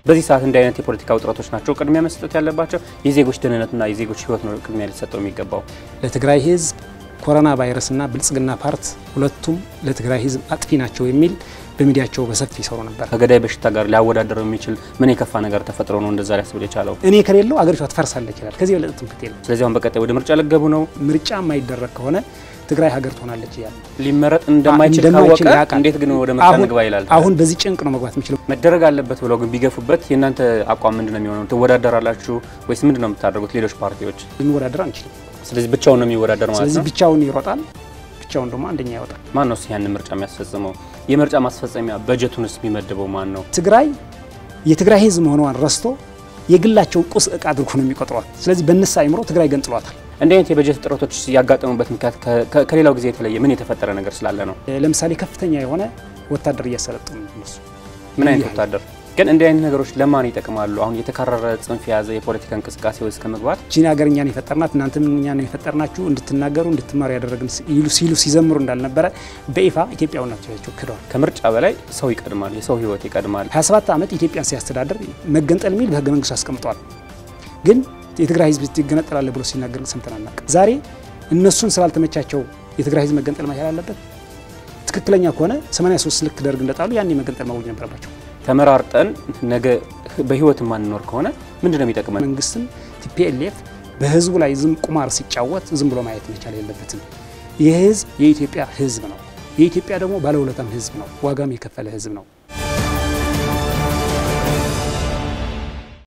በዚህ ሰዓት እንዲህ አይነት የፖለቲካ ውጥረቶች ናቸው ቅድሚያ መስጠት ያለባቸው። የዜጎች ደህንነትና የዜጎች ሕይወት ነው ቅድሚያ ሊሰጠው የሚገባው። ለትግራይ ህዝብ ኮሮና ቫይረስና ብልጽግና ፓርት ሁለቱም ለትግራይ ህዝብ አጥፊ ናቸው የሚል በሚዲያቸው በሰፊ ይሰሩ ነበር። ከገዳይ በሽታ ጋር ሊያወዳደረው የሚችል ምን የከፋ ነገር ተፈጥሮ ነው እንደዛ ሊያስብል የቻለው? እኔ ከሌለው አገሪቷ ትፈርሳለች ይላል። ከዚህ የበለጠ ትምክህት የለም። ስለዚህ አሁን በቀጣይ ወደ ምርጫ ልገቡ ነው። ምርጫ የማይደረግ ከሆነ ትግራይ ሀገር ትሆናለች እያለ ሊመረጥ እንደማይችል እንደማይችል ካወቀ ያውቃል። እንዴት ግን ወደ ምርጫ አሁን- ንግባ ይላል? አሁን በዚህ ጭንቅ ነው መግባት የሚችለው። መደረግ አለበት ብለው ግን ቢገፉበት የእናንተ አቋም ምንድን ነው የሚሆነው? ትወዳደራላችሁ ወይስ ምንድን ነው የምታደርጉት? ሌሎች ፓርቲዎች ልንወዳደር አንችልም። ስለዚህ ብቻውን ነው የሚወዳደር ማለት ስለዚህ ነው። ብቻውን ይሮጣል፣ ብቻውን ደግሞ አንደኛ ይወጣል። ማን ነው ያንን ምርጫ የሚያስፈጽመው? የምርጫ ማስፈጸሚያ በጀቱንስ የሚመድበው ማን ነው? ትግራይ የትግራይ ህዝብ መሆኗን ረስቶ የግላቸውን ቁስ እቃ አድርጎ ነው የሚቆጥሯት። ስለዚህ በእነሱ አይምሮ ትግራይ ገንጥሏታል። እንዲህ አይነት የበጀት እጥረቶች ያጋጠሙበት ምክንያት ከ- ከ- ከሌላው ጊዜ የተለየ ምን የተፈጠረ ነገር ስላለ ነው? ለምሳሌ ከፍተኛ የሆነ ወታደር እያሰለጠኑ ነው እነሱ። ምን አይነት ይህ ወታደር ግን እንዲህ አይነት ነገሮች ለማን ይጠቅማሉ? አሁን የተካረረ ጽንፍ የያዘ የፖለቲካ እንቅስቃሴ ውስጥ ከመግባት ቺን ሀገር እኛን የፈጠርናት እናንተም እኛን የፈጠርናችሁ እንድትናገሩ እንድትማሩ ያደረግን ይሉ ሲሉ ሲዘምሩ እንዳልነበረ በይፋ ኢትዮጵያዊነታቸው ክደዋል። ከምርጫ በላይ ሰው ይቀድማል፣ የሰው ህይወት ይቀድማል። 27 ዓመት ኢትዮጵያን ሲያስተዳድር መገንጠል የሚል በህገ መንግስቱ አስቀምጠዋል። ግን የትግራይ ህዝብ ይገነጠላል ብሎ ሲናገር ሰምተን አናውቅም። ዛሬ እነሱን ስላልተመቻቸው የትግራይ ህዝብ መገንጠል መቻል አለበት። ትክክለኛ ከሆነ 83 ልክ ደርግ እንደጣሉ ያኔ መገንጠል ማወጅ ነበረባቸው። ተመራርጠን ነገ በህይወት የማንኖር ከሆነ ምንድን ነው የሚጠቅመን? መንግስትም ቲፒኤልኤፍ በህዝቡ ላይ ዝም ቁማር ሲጫወት ዝም ብሎ ማየት መቻል የለበትም። ይህ ህዝብ የኢትዮጵያ ህዝብ ነው። የኢትዮጵያ ደግሞ ባለውለታም ህዝብ ነው። ዋጋም የከፈለ ህዝብ ነው።